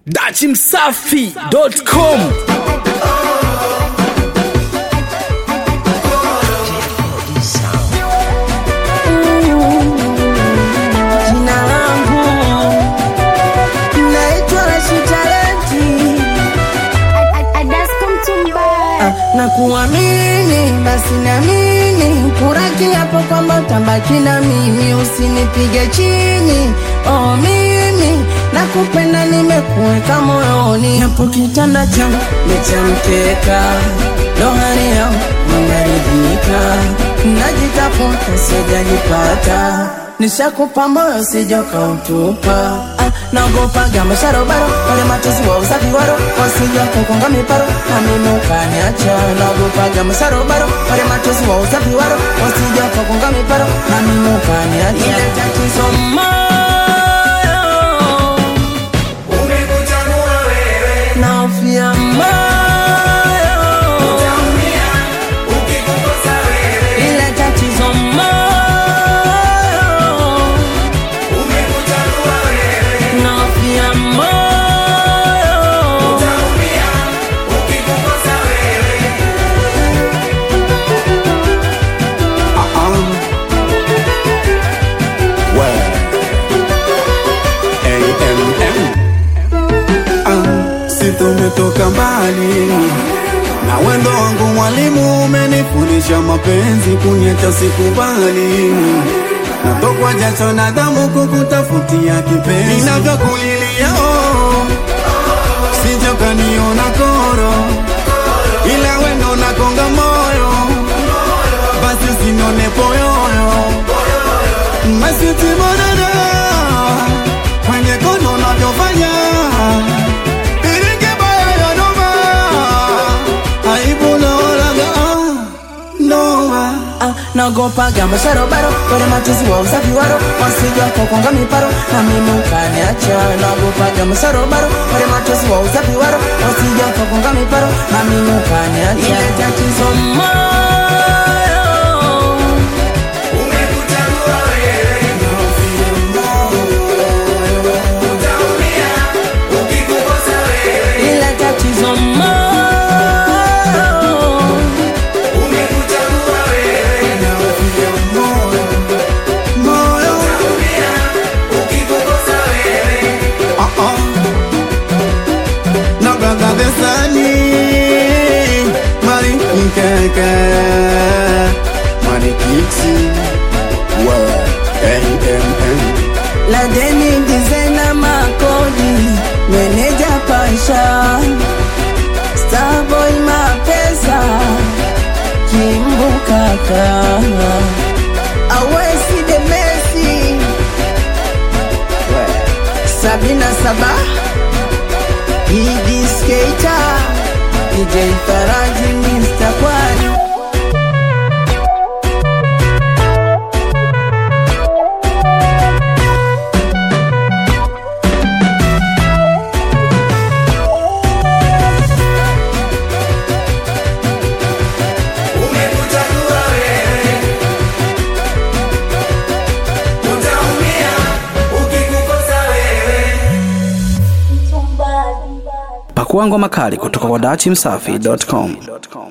dachimsafi.com Jina langu naitwa Rashid Talenti Ah, na kuamini basi namini kuraki hapo kwamba utabaki na mimi usinipige chini oh mimi nakupenda nimekuweka moyoni hapo kitanda changu nichamkeka lohari yao unaridhika najitafuta sijajipata nishakupa moyo sijoka utupa ah, naogopaga masharobaro wale matuzi wa usafi waro wasija kukonga miparo na mimi ukaniacha naogopaga masharobaro wale matuzi wa usafi waro wasija kukonga miparo na mimi ukaniacha ile tatizo moyo naofia moyo ile tatizo moyo naofia moyo si tumetoka mbali na wendo wangu mwalimu umenifundisha mapenzi kunyeta sikubali natokwa jacho na damu kukutafutia kipenzi ninavyokulilia oh, sijokaniona koro ila wendo nakonga moyo basi usinone poyoyo masitimonana kwenye kono navyofanya Ah, naogopaga masharobaro wale matuzi wa usafi waro wasija kukonga miparo na mimi ukaniacha naogopaga masharobaro wale matuzi wa usafi waro wasija kukonga miparo na mimi ukaniacha ile tatizo moyo ile tatizo moyo moyo Ah, ah. na brother the sunny mari nkeke mari kiksi wa AMM la deni designer makodi meneja pasha starboy mapesa kimbukaka awesi de mesi sabina saba idi skater DJ Faraji Mr. Kwani pakua ngoma kali kutoka kwa dachimsafi.com